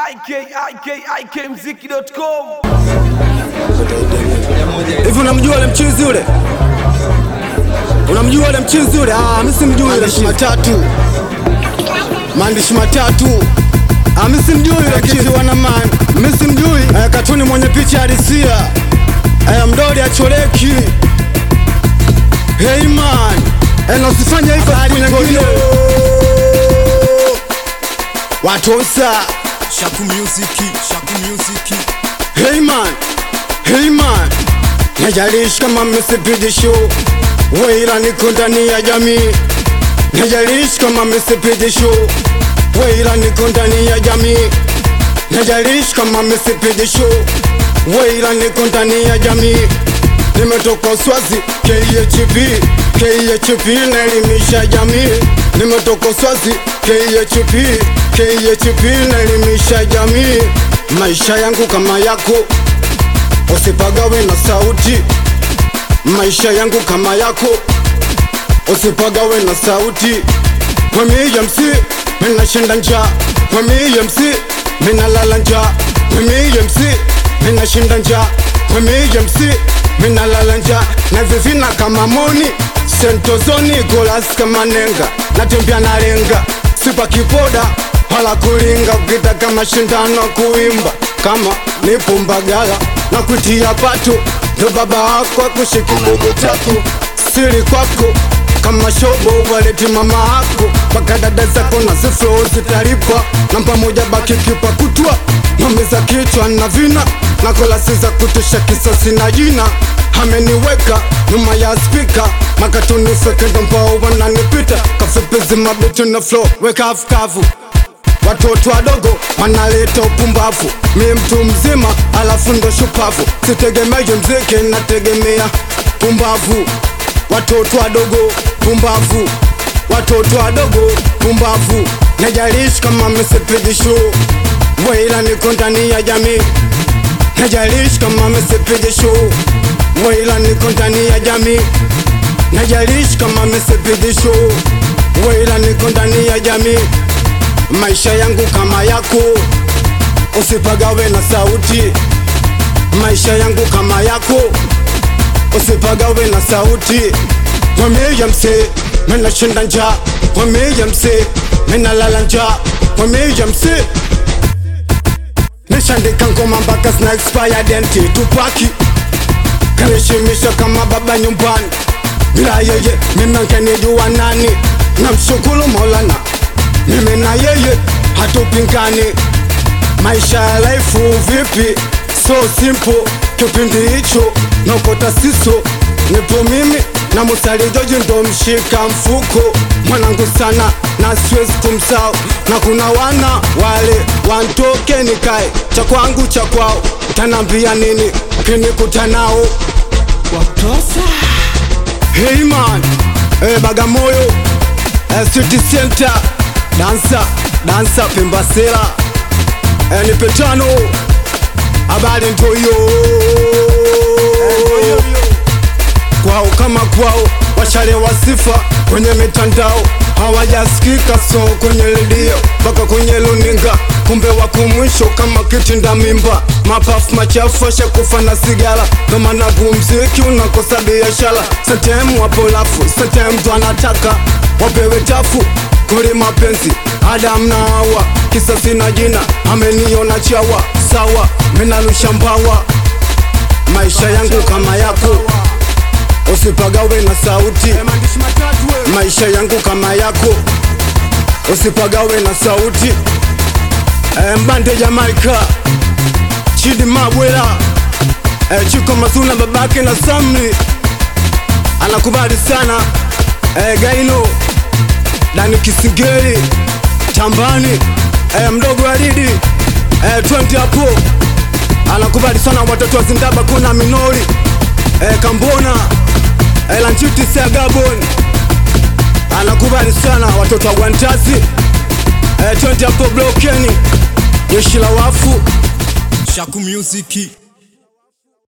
ikikmziki.com Hivi unamjua yule mchizi yule? Unamjua yule mchizi yule? Ah, mimi simjui yule Maandishi mchizi. matatu, maandishi matatu, Ah, mimi simjui yule kitu mchizi. wana man, Mimi simjui. Eh, katuni mwenye picha halisia. Eh, mdoli achoreki. Hey man. Eh, na usifanye hivyo siku nyingine. watosa Shaku music, Shaku music. Hey man. Hey man. najalishi kama msipidi show, weila niko ndani ya jamii, najalishi kama msipidi show, weila niko ndani ya jamii, najalishi kama msipidi show, weila niko ndani ya jamii. Nimetoka Swazi, KHP, KHP naelimisha jamii. Nimetoka Swazi, KHP, KHP naelimisha jamii. Maisha yangu kama yako, usipagawe na sauti. Maisha yangu kama yako, usipagawe na sauti. Kwa mimi MC, minashinda njaa. Kwa mimi MC, minalala njaa. Kwa mimi MC, minashinda njaa. Kwa mimi MC, minalala njaa. Na vivina kama moni, sentozoni golas kama nenga. Natembea na lenga, sipa kipoda wala kulinga. Ukitaka mashindano kuimba kama nipo Mbagala na kutia pato, ndo baba wako akushiki mdogo tatu siri kwako kama shobo waleti mama yako mpaka dada zako na ziflo zitalipa namba moja baki kipa kutwa mamiza kichwa na vina na kolasi za kutisha kisasi na jina ameniweka nyuma ya spika makatuni feke ndo mbao wananipita kafupizi mabitu na flow weka afkavu Watoto wadogo wanaleta upumbavu, mi mtu mzima alafu ndo shupavu. Sitegemei mziki, nategemea pumbavu. Watoto wadogo pumbavu, watoto wadogo pumbavu. Najalishi kama msipigi show, weila niko ndani ya jamii. Najalishi kama msipigi show, weila niko ndani ya jamii. Najalishi kama msipigi show, weila niko ndani ya jamii maisha yangu kama yako, usipagawe na sauti. Maisha yangu kama yako, usipagawe na sauti. Mwambie mse, mina shinda njaa. Mwambie mse, mina lala njaa. Mwambie mse, nishandika ngoma mpaka zina expire denti tupaki kanishimisha kama baba nyumbani. Bila yeye mimi ngenijua nani? Namshukuru Maulana mimi na yeye hatupingani. Maisha ya life vipi? So simple, kipindi hicho nokota siso, nipo mimi na Musali Joji ndo mshika mfuko mwanangu sana na siwezi kumsahau, na kuna wana wale wantoke nikae cha kwangu cha kwao, tanambia nini kinikuta nao watosa Hey man, hey Bagamoyo, eh, City Center, dansa dansa Pembasela, eh, nipe tano, habari ndo hiyo kwao kama kwao, washalewa sifa kwenye mitandao, hawajasikika so kwenye redio mpaka kwenye luninga, kumbe wako mwisho kama kitinda mimba, mapafu machafu ashakufa na sigara, ndo maana kumziki unakosa biashara. Sentemu wapo lafu, sentemu mtu anataka wapewe tafu kuli mapenzi Adam na Hawa, kisa sina jina, ameniona chawa sawa, minarusha mbawa, maisha yangu kama yako usipagawe na sauti. Maisha yangu kama yako, usipagawe na sauti. E, mbande Jamaika, Chidi Mabwela, e, Chiko Masuna babake na Samli anakubali sana e, Gaino Dani Kisingeli Chambani e, mdogo Aridi e, 20 hapo anakubali sana watoto wa Zindaba kuna Minori e, Kambona e, Lanchiti Sea Gabon anakubali sana watoto wa Gwantazi e, 20 hapo Blokeni jeshi la wafu Shaku music.